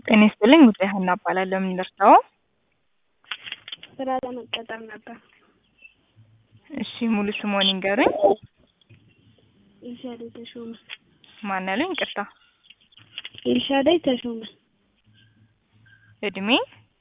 ጤና ይስጥልኝ ጉዳይ ሀና እባላለሁ። ምን ልርዳዎ? ስራ ለመቀጠር ነበር። እሺ ሙሉ ስምዎን ይንገሩኝ? ኤልሻዳይ ተሾመ። ማን ያሉኝ? ይቅርታ። ኤልሻዳይ ተሾመ። እድሜ?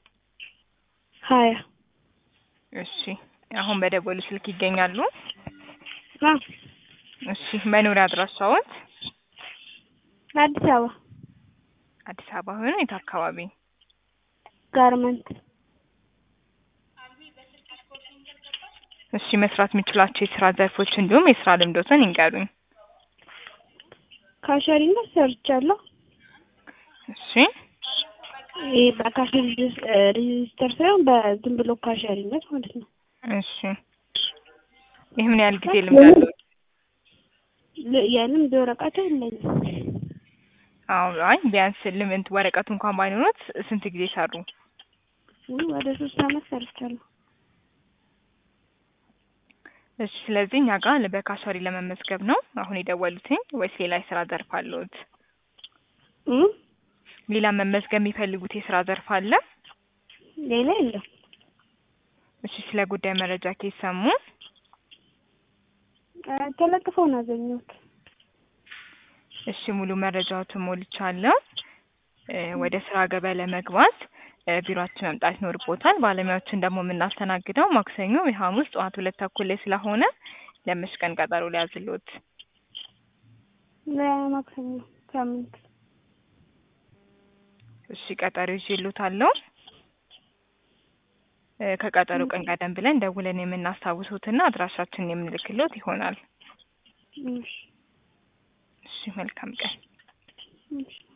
ሀያ እሺ አሁን በደወሉ ስልክ ይገኛሉ? አዎ እሺ መኖሪያ አድራሻዎት? አዲስ አበባ አዲስ አበባ ሆኖ የት አካባቢ? ጋርመንት እሺ መስራት የሚችሏቸው የስራ ዘርፎች እንዲሁም የስራ ልምዶትን ይንገሩኝ? ካሸሪነት ሰርቻለሁ። እሺ ይሄ በካሸሪ ሬጂስተር ሳይሆን በዝም ብሎ ካሸሪነት ማለት ነው። እሺ ይህ ምን ያህል ጊዜ ልምድ አለዎት? ል- የልምድ ወረቀት የለኝም። አዎ አይ ቢያንስ ልምንት ወረቀቱ እንኳን ባይኖሮት ስንት ጊዜ ሰሩ? ውይ ወደ ሶስት አመት ሰርቻለሁ። እሺ ስለዚህ እኛ ጋር በካሸሪ ለመመዝገብ ነው አሁን የደወሉትኝ ወይስ ሌላ የስራ ዘርፍ አለዎት? እም ሌላ መመዝገብ የሚፈልጉት የስራ ዘርፍ አለ? ሌላ የለም። እሺ ስለ ጉዳይ መረጃ ከየት ሰሙ? እ ተለጥፈው ነው ያገኘሁት። እሺ ሙሉ መረጃዎትን ሞልቻለሁ። እ ወደ ስራ ገበያ ለመግባት እ ቢሮአችን መምጣት ይኖርቦታል። ባለሙያዎችን ደግሞ የምናስተናግደው ማክሰኞ ወይ ሐሙስ ጠዋት ሁለት ተኩል ላይ ስለሆነ ለመች ቀን ቀጠሮ ልያዝልዎት? ለማክሰኞ ሳምንት እሺ ቀጠሮ ይዤልዎታለሁ። እ ከቀጠሮ ቀን ቀደም ብለን ደውለን የምናስታውሶትና አድራሻችንን የምንልክልዎት ይሆናል። እሺ እሺ መልካም ቀን። እሺ